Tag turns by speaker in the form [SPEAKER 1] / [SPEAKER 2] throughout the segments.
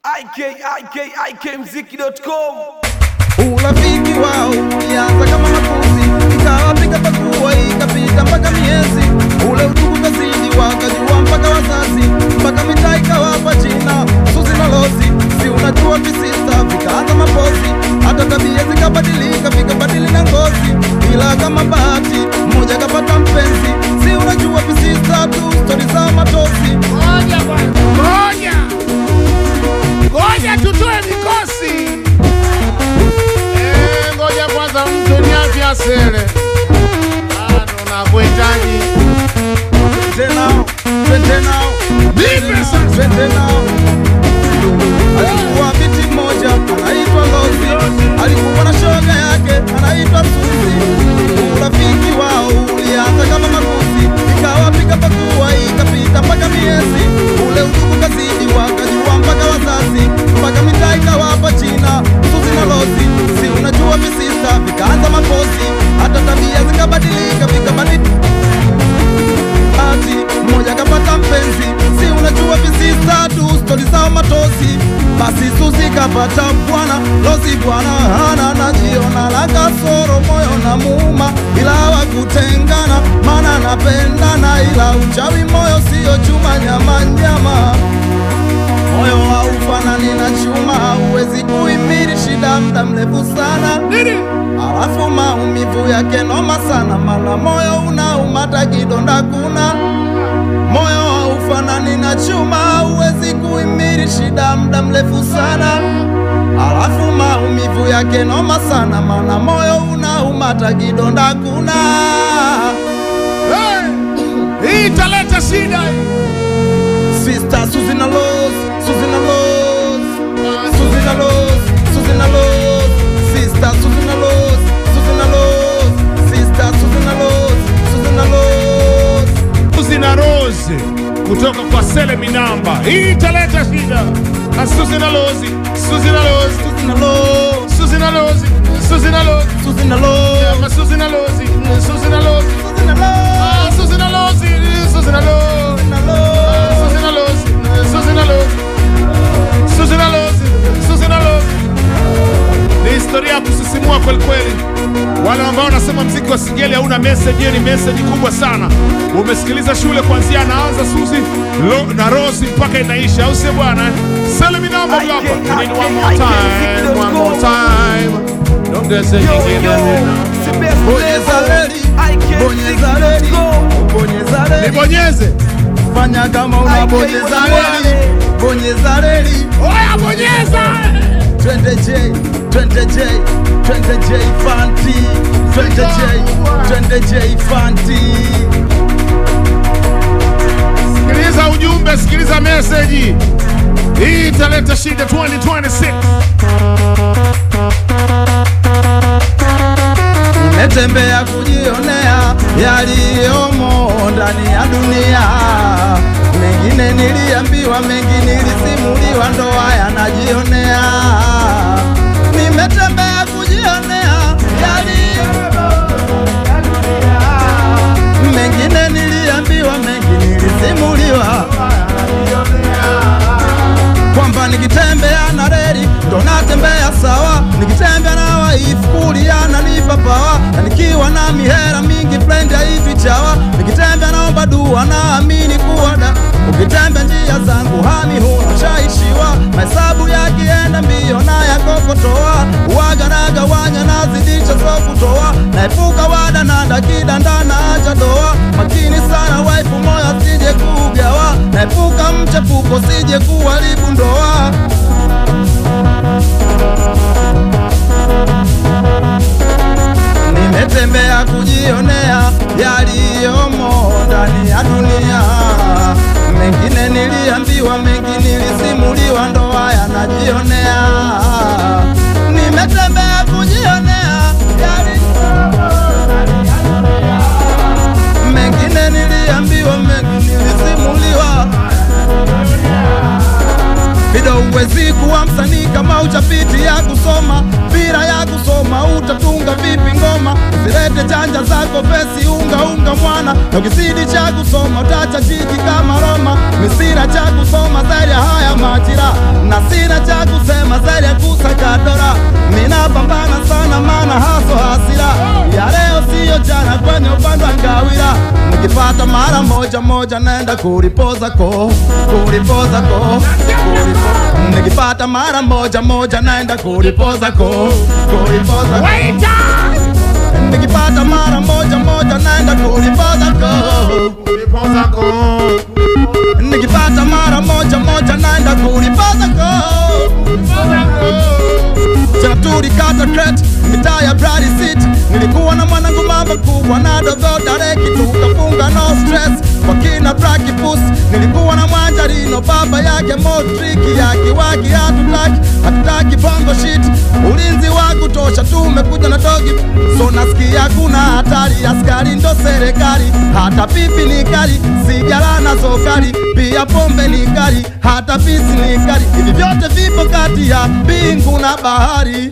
[SPEAKER 1] ikikmziki.com
[SPEAKER 2] Urafiki wao ulianza kama makuzi, ikawa pika pakua, ikapita mpaka miezi. Ule udugu kazidi, wakajua mpaka wazazi, mpaka mitaa ikawapa jina Suzi na Lozi. Si unajua visista vikaanza mapozi, hata tabia zikabadilika, vikabadili na ngozi, ila kama bahati mmoja kapata mpenzi. Si unajua visista tu stori za matosi.
[SPEAKER 3] Ngoja kwanza, ngoja ngoja, tutoe mikosi. Eh, ngoja kwanza, mtu ni afya sele bado nakuhitaji.
[SPEAKER 2] Twende nao, twende nao,
[SPEAKER 3] Nipe sasa.
[SPEAKER 2] twende nao. Alikuwa binti mmoja anaitwa Lozi, alikuwa na shoga yake anaitwa Suzi. Urafiki wao ulianza kama makuzi, ikawa pika pakua, ikapita mpaka miezi. Ule udugu kazidi, wakajua mpaka wazazi, mpaka mitaa ikawapa jina Suzi na Lozi. Si unajua visista vikaanza mapozi, hata tabia zikabadilika, vikabadilika ati mmoja kapata mpenzi, si unajua visista tu stori zao matosi. Basi Suzi kapata bwana, Lozi bwana hana najiona la kasoro, moyo na muuma, ila hawakutengana, maana anapendana, ila uchawi moyo sio chuma, nyama nyama moyo haufanani na chuma, hauwezi kuhimili shida muda mrefu sana
[SPEAKER 3] Nini?
[SPEAKER 2] alafu maumivu yake noma sana, mala moyo unaumata kidonda kuna moyo haufanani na chuma, hauwezi kuhimili shida muda mrefu sana, alafu maumivu yake noma sana, mana moyo unaumata kidonda kuna
[SPEAKER 3] Eh, hii italeta shida hii.
[SPEAKER 2] Sister Suzy na Loz, Suzy na Loz, Suzy na Loz, Suzy na Loz, Sister Suzy na Loz, Suzy na Loz, Sister Suzy na Loz, Suzy na Loz.
[SPEAKER 3] Suzi na Rose kutoka kwa Sele Minamba, hii italeta shida. Na Suzi na Lozi, Suzi na Lozi,
[SPEAKER 2] Suzy na Loz,
[SPEAKER 3] Suzi na Lozi, Suzi na Lozi,
[SPEAKER 2] Suzy na Loz,
[SPEAKER 3] Ma Suzi na Lozi, Suzi na Lozi,
[SPEAKER 2] Suzy na Loz,
[SPEAKER 3] Ah, Suzi na Lozi, Suzi na Lozi.
[SPEAKER 2] na Loz.
[SPEAKER 3] Suzi na Lozi, Suzi na Lozi, Suzi na Lozi, Suzy na Lozi. Ni historia ya kusisimua kweli kweli. Wale ambao wanasema mziki wa singeli hauna message, hiyo ni message kubwa sana. Umesikiliza shule kuanzia anaanza Suzi Lo, na Rosi mpaka inaisha, au sio bwana? Salimi namba hapa. We need one more time, one more time. Don't get say
[SPEAKER 2] Bonyeza reli, bonyeza reli, bonyeza reli.
[SPEAKER 3] Nibonyeze.
[SPEAKER 2] Fanya kama unabonyeza reli, bonyeza reli.
[SPEAKER 3] Oya bonyeza.
[SPEAKER 2] Twende J, twende J, twende J Fanti, twende J, twende J Fanti.
[SPEAKER 3] Sikiliza ujumbe, sikiliza message. Hii italeta shida 2026.
[SPEAKER 2] Nimetembea kujionea yaliyomo ndani ya dunia, mengine niliambiwa, mengi nilisimuliwa, ndo haya najionea. Nimetembea kujionea yaliyomo mengine niliambiwa, mengi nilisimuliwa, kwamba nikitembea na reli ndo natembea sawa, nikitembea na waifu kulia nanipa pawa, na nikiwa na mihera mingi friend hivi chawa, nikitembea naomba dua naamini kuwa da ukitembea njia zangu hami huna shaishiwa, mahesabu yakienda mbio na yakokotoa, uwaga nagawanya nazidisha so kutoa, naepuka wada na dakida ndana acha doa, makini sana waifu moyo sije kugawa, naepuka mchepuko sije kuharibu ndoa. Nimetembea kujionea yaliyomo ndani ya dunia, mengine niliambiwa, mengi nilisimuliwa, ndo haya najionea. Nimetembea kujionea yaliyomo ndani ya dunia, mengine niliambiwa, mengi nilisimuliwa Bido uwezi kuwa msanii kama uchapiti ya kusoma, bila ya kusoma utatunga vipi ngoma? Usilete chanja zako pesi unga unga mwana, na ukizidi cha kusoma utacha jiji kama Roma. Misira cha kusoma zaidi ya haya majira, na sina moja moja naenda kulipoza ko kulipoza ko kulipo- nikipata mara moja moja naenda kulipoza ko kulipoza ko nikipata mara moja moja naenda kulipoza ko nikipata mara moja moja naenda kulipoza ko tena tulikata crate mitaa ya Brady City. Nilikuwa na mwanangu mamba kubwa na dogo dareki, tukafunga no stress kwa kina Black Puss. Nilikuwa na mwanjarino baba yake Modric akiwaki, hatutaki hatutaki bongo shit, ulinzi wa kutosha, tumekuja na dogi, so nasikia kuna hatari, askari ndo serikali, hata pipi ni kali, sigara nazo kali, pia pombe ni kali, hata pisi ni kali, hivi vyote vipo kati ya mbingu na bahari.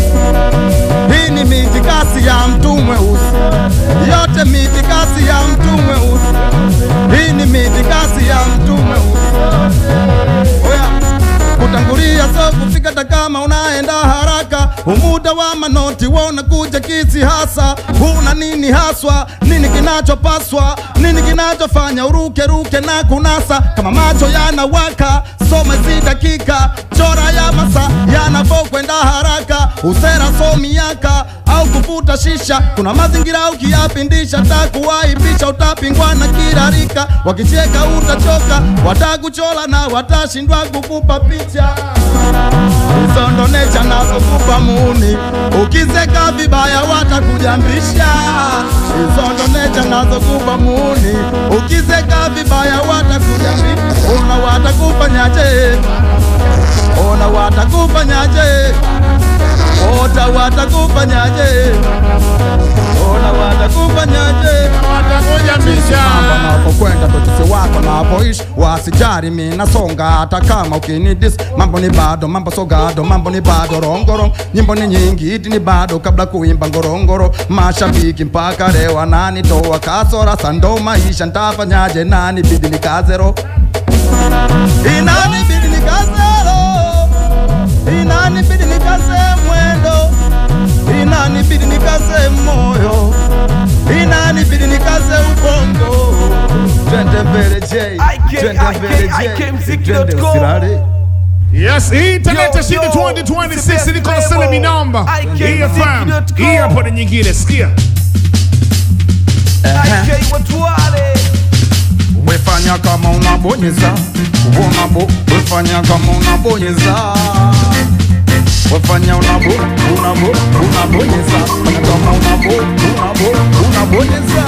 [SPEAKER 2] Hii ni mitikasi ya mtu mweusi, yote mitikasi ya mtu mweusi. Hii ni mitikasi ya mtu mweusi. Oya, kutangulia so kufika, hata kama unaenda haraka, umuda wa manoti wona kuja kisi hasa. Huna nini haswa, nini kinachopaswa, nini kinachofanya uruke ruke na kunasa, kama macho yanawaka, soma hizi dakika, chora ya masa yanavyokwenda haraka, usera so miaka au kuvuta shisha, kuna mazingira ukiyapindisha, takuwaibisha, utapingwa na kila rika, wakicheka utachoka, watakuchola na watashindwa kukupa picha hizo ndo necha nazokupa muni, ukizeka vibaya watakujambisha. Hizo ndo necha nazokupa muni, ukizeka vibaya watakujambisha. Ona watakufanyaje? Ona watakufanyaje? Ota watakufanyaje? Ona watakufanyaje? Hapa napokwenda totise wako napoishi wasijari mi nasonga hata kama ukinidis mambo ni bado mambo sogado mambo ni bado rongoro nyimbo ni nyingi iti ni bado kabla kuimba ngorongoro mashabiki mpaka leo ananitoa kasora sando maisha ntafanyaje nani bidi nikazero inani bidi nikazero inani bidi nikaze mwendo inani bidi nikaze moyo inani bidi nikaze ubongo twende mbele J
[SPEAKER 1] IK,
[SPEAKER 2] twende mbele
[SPEAKER 1] IK,
[SPEAKER 2] J
[SPEAKER 1] IKMziki.com.
[SPEAKER 2] twende usirare
[SPEAKER 3] Yes, hii taleta
[SPEAKER 1] Yo,
[SPEAKER 3] shida
[SPEAKER 1] yo,
[SPEAKER 3] 2026
[SPEAKER 1] the
[SPEAKER 3] niko
[SPEAKER 1] best
[SPEAKER 3] na
[SPEAKER 1] label.
[SPEAKER 3] mi namba.
[SPEAKER 1] IK
[SPEAKER 3] Hii FM.
[SPEAKER 1] Mziki.com.
[SPEAKER 3] Hii hapo ni nyingine, sikia.
[SPEAKER 1] IK watu wale
[SPEAKER 2] wefanya kama unabonyeza unabo wefanya kama unabonyeza wefanya unabo unabo unabonyeza fanya kama unabo unabo unabonyeza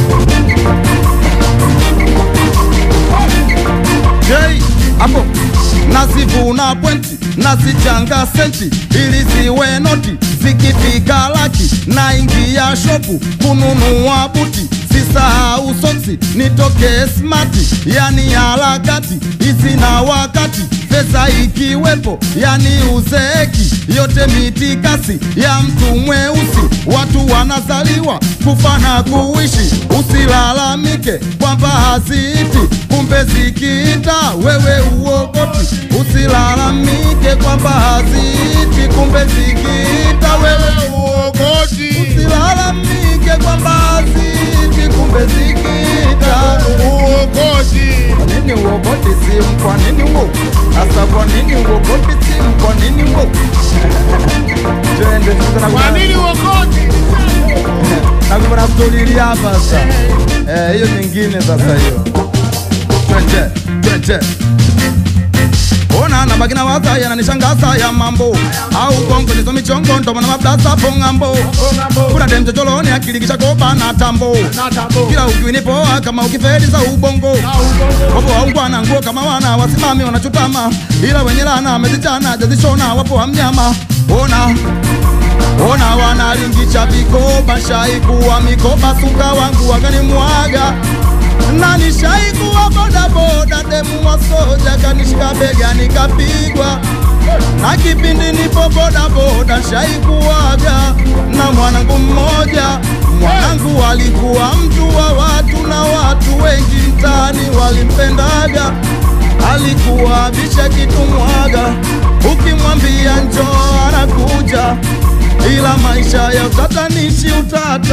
[SPEAKER 2] Jay, hapo nazivuna pwenti nazichanga senti ili ziwe noti zikifika laki na ingia shopu kununua buti sisahau soksi nitoke smati yani harakati hizi na wakati pesa ikiwepo yani uzeeki yote mitikasi ya mtu mweusi watu wanazaliwa kufa na kuishi usilalamike kwamba haziiti kumbe zikiita wewe uokoti usilalamike kwamba haziiti kumbe zikiita wewe
[SPEAKER 3] Uogoti.
[SPEAKER 2] usilalamike kwamba haziiti kumbe zikiita
[SPEAKER 3] Uogoti.
[SPEAKER 2] kwa nini uogoti simu? Kwa nini uo? Sasa kwa nini uogoti simu? Kwa nini uo? Twende sasa na
[SPEAKER 3] Kwa nini uogoti?
[SPEAKER 2] na kuna mtolili hapa sasa. Eh, hiyo nyingine sasa hiyo. Twende, twende. Ona na bagina wasa yananishangaza ya mambo au bongo nizo michongo ndo maana mablasa pongambo kuna dem chochoroni akili kisha kopa na tambo kila ukiwini poa kama ukifedi za ubongo wapo waungwana nguo kama wana wasimami wanachutama ila wenye lana amezichana jazishona wapo wa mnyama ona ona wanalingisha vikoba shaikuwa mikoba suka wangu wakanimwaga na nishaikuwa bodaboda demu wa soja kanishika bega nikapigwa na kipindi nipo bodaboda shaikuwaga na mwanangu mmoja mwanangu alikuwa mtu wa watu na watu wengi mtaani walimpendaga alikuwa bisha kitumwaga ukimwambia njoo anakuja ila maisha ya utatanishi utata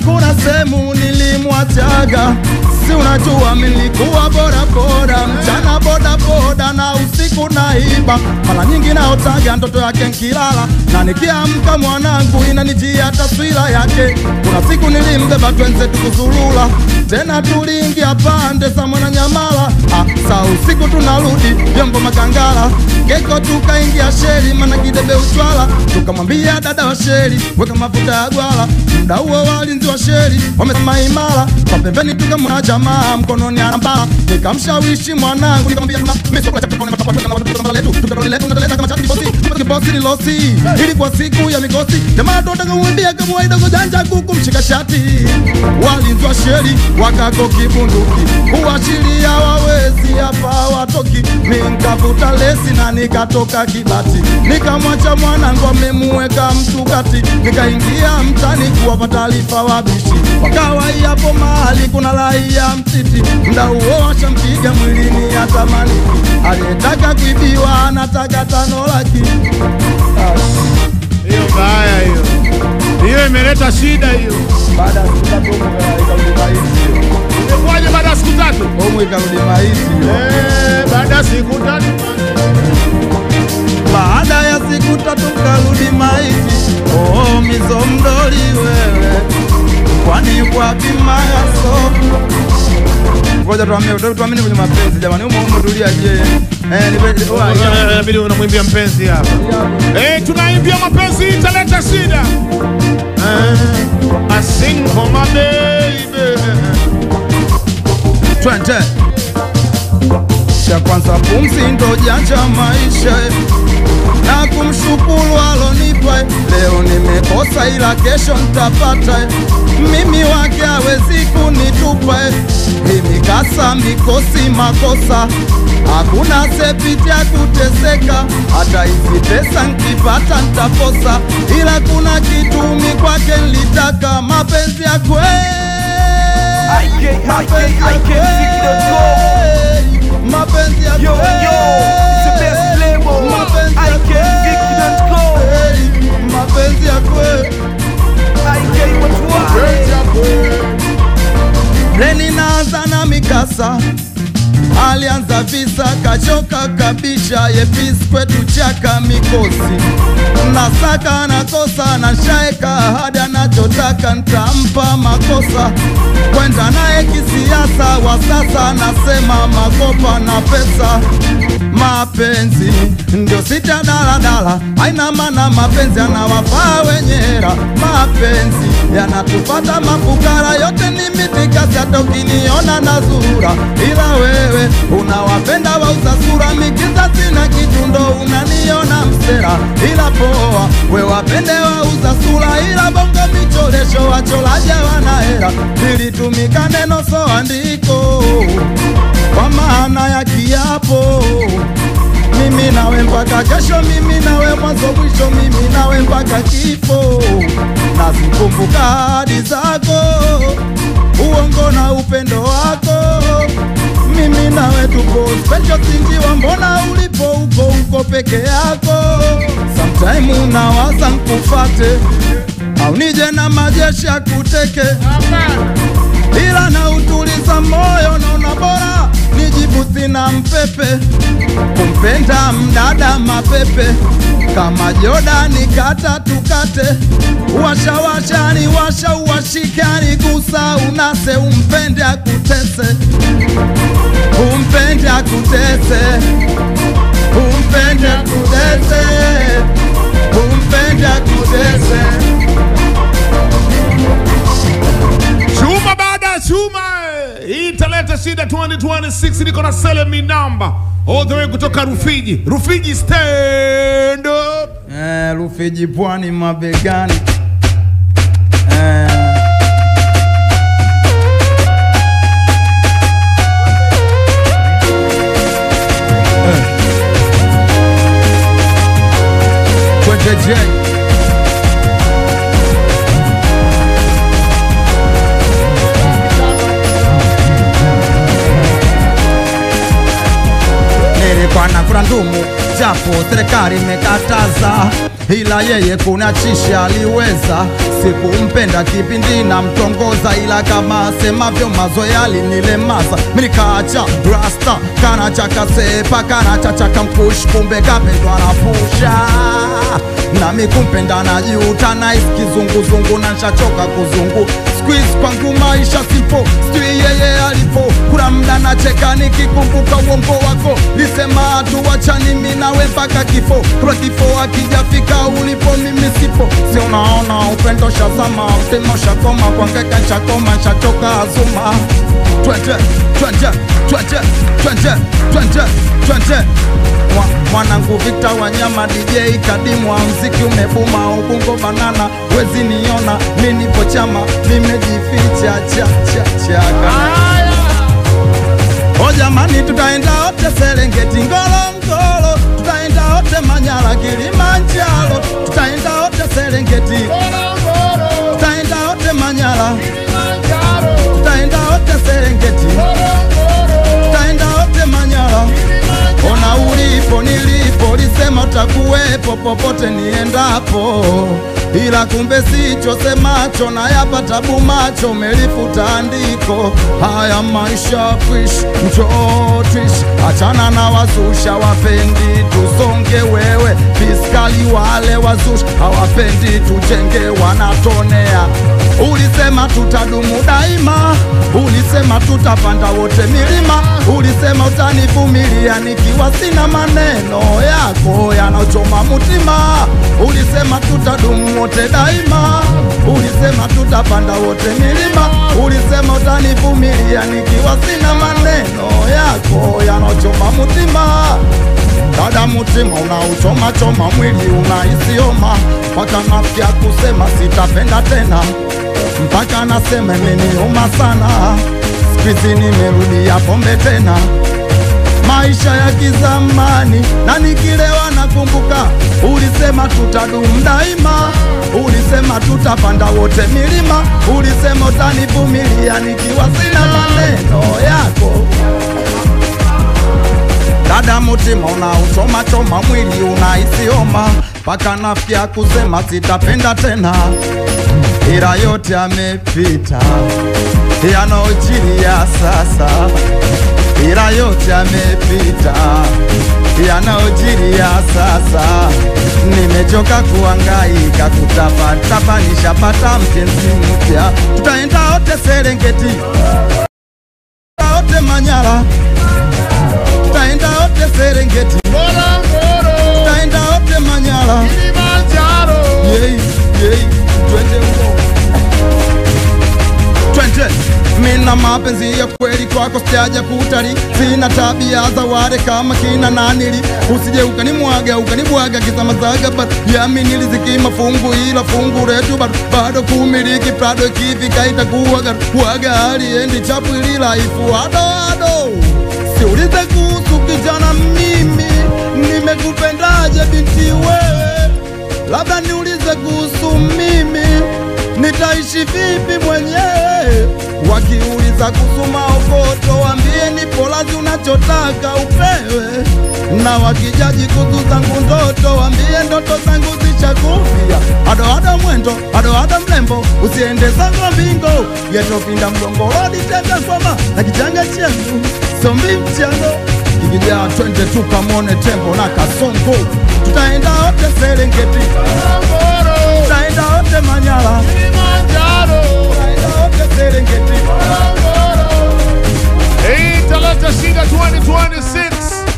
[SPEAKER 2] kuna sehemu nilimwachaga, si unajua nilikuwa bora bora, mchana boda boda na usiku naiba, mara nyingi naotaga ndoto yake nkilala, na nikiamka mwanangu inanijia taswira yake. Kuna siku nilimbeba twenze tukuzulula, tena tuliingia pande za Mwananyamala, ah, saa usiku tunarudi vyombo Makangala, keko tukaingia sheri, mana kidebe uchwala, tukamwambia dada wa sheri, weka mafuta ya gwala. Muda huo walinzi wa sheri wamesema imara, kwa pembeni tukamwona jamaa mkononi anambaa, nikamshawishi mwanangu, nikamwambia mama, mimi sio kwa chakula na matapata na watoto kama letu, tukatole letu tunaleta kama chati bosi, kibosi ni losi, ilikuwa siku ya mikosi, jamaa tunataka kumwambia kama waida kujanja kuku mshika shati, walinzi wa sheri wakako kibunduki, kuashiria wawezi hapa watoki, nikavuta lesi na nikatoka kibati, nikamwacha mwanangu amemuweka mtu kati, nikaingia mtani kuwapa taarifa wabishi, wakawa hapo mahali kuna raia mtiti, mda huo washampiga mwilini atamaniki, aliyetaka kuibiwa anataka tano laki.
[SPEAKER 3] Hiyo mbaya hiyo, hiyo imeleta shida hiyo.
[SPEAKER 2] Baada ya siku tatu homu ikarudi maiti,
[SPEAKER 3] Imekuwaje baada ya siku tatu?
[SPEAKER 2] homu ikarudi maiti.
[SPEAKER 3] Eh, baada ya siku tatu
[SPEAKER 2] Baada ya siku tatu karudi maiti. Oh, mizo mdoli wewe, kwani kwa bima ya soko Ngoja tuamini, tuamini kwenye mapenzi jamani, umo umo tulia je. Eh, ni kweli oh,
[SPEAKER 3] Eh, inabidi unamwimbia mpenzi hapa. Eh, tunaimbia mapenzi italeta shida. Eh, I sing for my baby.
[SPEAKER 2] Twende. Cha kwanza pumzi ndo janja maisha na kumshukuru alonipa leo nimekosa, ila kesho nitapata. Mimi wake hawezi kunitupa hii mikasa mikosi makosa, hakuna sepiti ya kuteseka. Hata hizi pesa nkipata ntakosa, ila kuna kitu mi kwake nilitaka mapenzi ya kweli
[SPEAKER 1] IK,
[SPEAKER 2] mapenzi ya
[SPEAKER 1] IK,
[SPEAKER 2] kweli, mapenzi ya
[SPEAKER 1] Yo, yo,
[SPEAKER 2] kweli,
[SPEAKER 1] it's the best label.
[SPEAKER 2] mapenzi ya
[SPEAKER 1] IKViki.com.
[SPEAKER 2] kweli, mapenzi ya kweli.
[SPEAKER 1] IK watu wale.
[SPEAKER 2] Reni naanza na mikasa, alianza visa kachoka kabisha, yepis kwetu chaka mikosi nasaka nakosa na shaeka hadi anachotaka ntampa makosa kwenda naye kisiasa wa sasa nasema makopa na pesa mapenzi ndio sita daladala haina maana mapenzi yanawafaa wenye hera mapenzi yanatupata mafukara yote ni mitikasi hata ukiniona na zura ila wewe unawapenda wauza sura mikizazi na kitu ndo unaniona msera ila poa we wapende wauza sura ila bongo michoresho wacholaja wana hera lilitumika neno so andiko kwa maana ya kiapo mimi nawe mpaka kesho, mimi nawe mwanzo mwisho, mimi nawe mpaka kifo. Nazikumbuka ahadi zako, uongo na upendo wako, mimi nawe tupo special, sinjiwa, mbona ulipo uko uko peke yako? Sometime unawaza nkufate au nije na majeshi ya kuteke ila na utuliza moyo, naona bora nijibuthi na mpepe, kumpenda mdada mapepe kama Jordani, kata tukate, washa washa ni washa uwashika ni gusa unase, umpende akutese, umpende akutese, umpende akutese, umpende akutese.
[SPEAKER 3] Chuma baada ya chuma. Hii italeta shida 2026 niko na Selemi namba. All the way kutoka Rufiji. Rufiji stand up.
[SPEAKER 2] Eh, Rufiji pwani mabegani. Eh, eh. Kwete J. Nilikuwa nakula ndumu japo serikali imekataza ila yeye kuna chisha aliweza. Sikumpenda kipindi na mtongoza, ila kama asemavyo mazoea alinilemaza. Mimi nikaacha rasta, kana cha kasepa, kana cha cha kamkush, kumbe kapendwa na pusha nami kumpenda najuta, nice kizunguzungu na nshachoka kuzungu squeeze kwangu maisha simpo, sijui yeye alipo. Kuna mda nacheka nikikumbuka uongo wako, lisema tuwachani mimi nawe mpaka kifo. Kuna kifo akijafika ulipo, mimi sipo. Si unaona upendo shazama, mtemo shakoma, kwangeka nshakoma, nshachoka azuma. Twende, twende, twende, twende, twende, twende Mwa- mwanangu Victor Wanyama DJ kadimwa, mziki umebuma ubungo banana, wezi niona mi nipo chama, nimejificha cha cha cha O jamani, tutaenda wote Serengeti, Ngorongoro, tutaenda wote Manyara, Kilimanjaro, tutaenda wote Serengeti, tutaenda wote Manyara, tutaenda wote Serengeti, tutaenda wote Manyara. Ona ulipo nilipo, lisema utakuwepo popote niendapo, ila kumbe sicho semacho, na yapata bumacho, umelifuta andiko. Haya maisha kuishi, njoo tuishi, achana na wazusha, wapendi tusonge, wewe fiskali, wale wazusha hawapendi tujenge, wanatonea. Ulisema tutadumu daima, ulisema tutapanda wote milima, ulisema utanivumilia nikiwa sina maneno yako yanaochoma mutima. Ulisema tutadumu wote daima, ulisema tutapanda wote milima, ulisema utanivumilia nikiwa sina maneno yako yanaochoma mutima. Dada mutima unauchoma choma, mwili unaisioma, mpaka nafikia kusema sitapenda tena, mpaka nasema imeniuma sana, siku nimerudia pombe tena maisha ya kizamani, na nikilewa nakumbuka, ulisema tutadumu daima, ulisema tutapanda wote milima, ulisema utanivumilia nikiwa sina maneno yako. Dada mutima unauchoma choma, mwili unaisioma, mpaka nafikia kusema sitapenda tena, ila yote yamepita, yanaojiri ya sasa ila yote yamepita, yanayojiri ya sasa. Nimechoka kuhangaika kutapatapa, nishapata mpenzi mpya. Tutaenda wote Serengeti, tutaenda wote Manyara, tutaenda wote Serengeti, tutaenda wote Manyara. Yei, yei, twende huko twende mina mapenzi ya kweli kwako sijaja kutali, sina tabia za wale kama kina nanili, usije ukanimwaga ukanibwaga kizamazaga, bado yamini riziki mafungu, ila fungu letu bado bado kumiliki prado, ikifika itakuwa garu waga aliendi chapu ili laifu ado ado, siulize kuhusu kijana, mimi nimekupendaje binti wewe labda niulize kuhusu mimi, nitaishi vipi mwenyewe? Wakiuliza kuhusu maokoto, wambie nipo lazi, unachotaka upewe. Na wakijaji kuhusu zangu ndoto, wambie ndoto zangu zishakufia. Ado ado mwendo, ado ado mlembo, usiende zangu mbingo, yetopinda mgongo, rodi tega kwama na kichanga changu, sombi mchango Ikijaa twende tukamone tembo na kasongo, tutaenda wote Serengeti, tutaenda wote Manyara, tutaenda wote Serengeti.
[SPEAKER 3] Hii italeta shida 2026.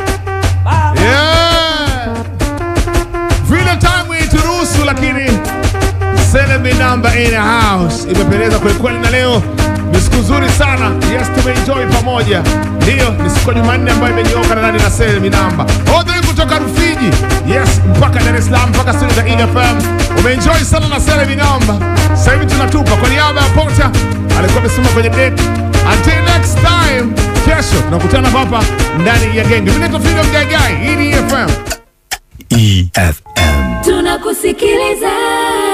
[SPEAKER 3] Yeah. Vile time ituruhusu, lakini Selemi namba in the house imependeza kwelikweli, na leo ni siku nzuri sana. Yes, tumeenjoy pamoja. Ndiyo, ni siku ya Jumanne ambayo imenyooka na nani na Selemi namba odhuri kutoka Rufiji, yes, mpaka Dar es Salaam, mpaka studio za EFM. Umeenjoy sana na Selemi namba. Sasa hivi tunatupa kwa niaba ya Pota, alikuwa amesimama kwenye deck. Until next time, kesho tunakutana hapa ndani ya genge. Mimi naitwa Freedom Gaigai, hii ni EFM.
[SPEAKER 4] EFM.
[SPEAKER 5] tunakusikiliza